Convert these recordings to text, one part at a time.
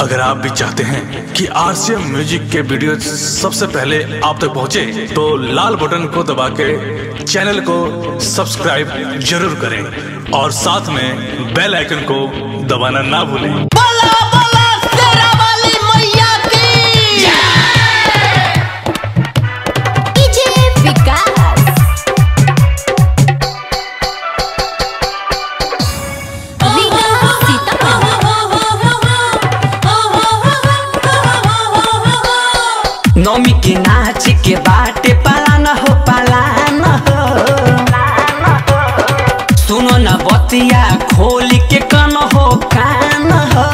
अगर आप भी चाहते हैं कि आरसीएम म्यूजिक के वीडियो सबसे पहले आप तक पहुंचे, तो लाल बटन को दबा के चैनल को सब्सक्राइब जरूर करें और साथ में बेल आइकन को दबाना ना भूलें बोला बोला शेरा वाली मैया की डीजे विकास रीगा सीतामढ़ी नौमी के नाच के बाटे पालान हो पालान हो सुनो न बतिया खोल के कन हो कान हो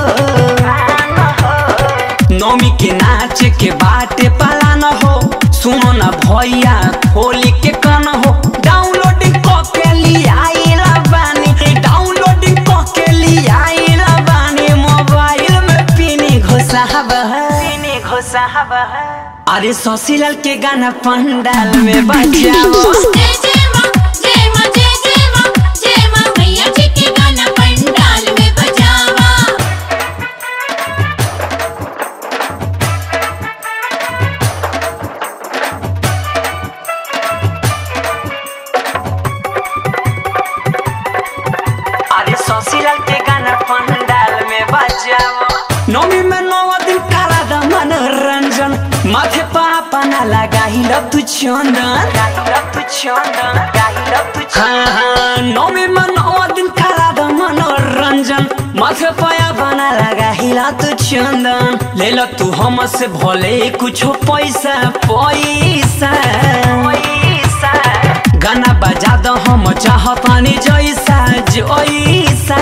नौमी के नाच के बाटे पालान हो सुनो न भैया खोल के कन हो डाउनलोडिंग क के लियाइला बानी डाउनलोडिंग क के लियाइला बानी मोबाइल में पिनी घुसावा पिनी घुसावा अरे ससीलाल के गाना पंडाल में बजाओ जय जय मां जय मां जय जय मां जय मां मैया जी के गाना पंडाल में बजावा अरे ससीलाल के गाना पंडाल में बजाओ नौमी में नौ दिन काला द मनोरंजन माथे पापा ना लगाही लब तू चंदन लब तू चंदन लब तू हाँ हाँ नौमी में नौ दिन काला द मनोरंजन माथे पाया बना लगाही लब तू चंदन ले लो तू हमसे भले कुछ पैसा पैसा पैसा गाना बजा दो हम चाहतानी जैसा जैसा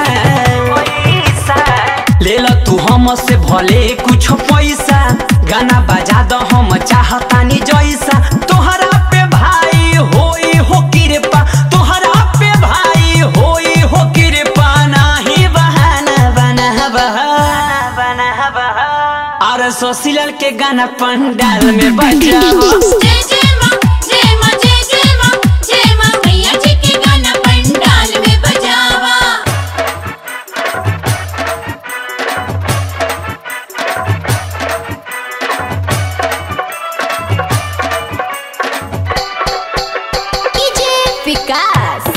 ले लो तू हमसे भले कुछ पैसा गाना बजा दो हम चाहतानी जैसा तोहरा पे भाई होई हो कृपा तोहरा पे भाई होई हो कृपा नाही बहाना बना बहाना बना बहा और सोसीलाल के गाना पंडाल में बजाओ जय जय मां जय मां जय जय मां जय मां मैया जी के गाना पंडाल में बजावा डीजे विकास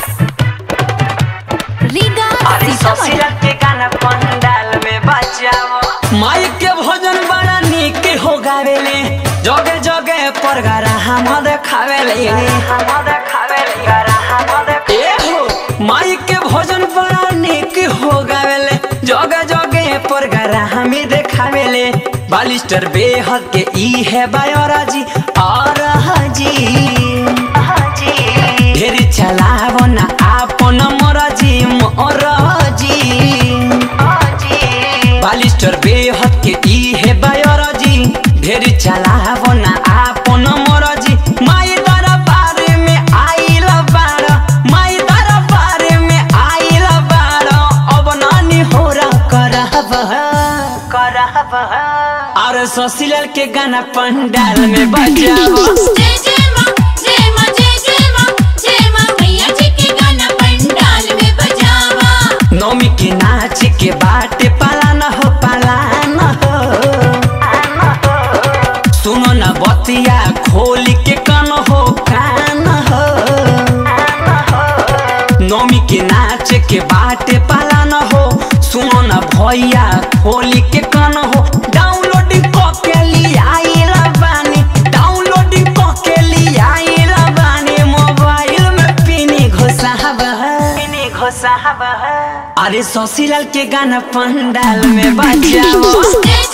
रीगा अरे सीतामढ़ी ससुराल के गाना पंडाल में बजाओ माई के भोजन बड़ा निक हो गावेले जगे जगे पर गरा हम देखावेले हम देखावेले गरा हम देखावेले ए हो माई के भोजन बड़ा निक हो गावेले जगे जगे पर गरा हम देखावेले बालिस्टर बेहद के ई है बायोराजी और हाजी हाजी ढेर चलावो ना आपन मरजी मरजी बालिस्टर बेहद के ई है बायोरजी ढेर चलावो ना आपन मरजी माई दरबार में आइल बार माई दरबार में आइल बार अब नानी होरा करहब करहब और ससीलाल के गाना पंडाल में बजाओ जय जय मां जय मां जय जय मां जय मां मैया जी के गाना पंडाल में बजावा नौमी के नाच के बाटे पालान हो पालान हो सुनो न बतिया खोल के कन हो कान हो नौमी के नाच के बाटे पालान हो सुनो न भैया खोल के कन हो डाउनलोडिंग क के लियाइला बानी डाउनलोडिंग क के लियाइला बानी मोबाइल में पिनी घुसावा पिनी घुसावा अरे ससीलाल के गाना पंडाल में बजाओ जय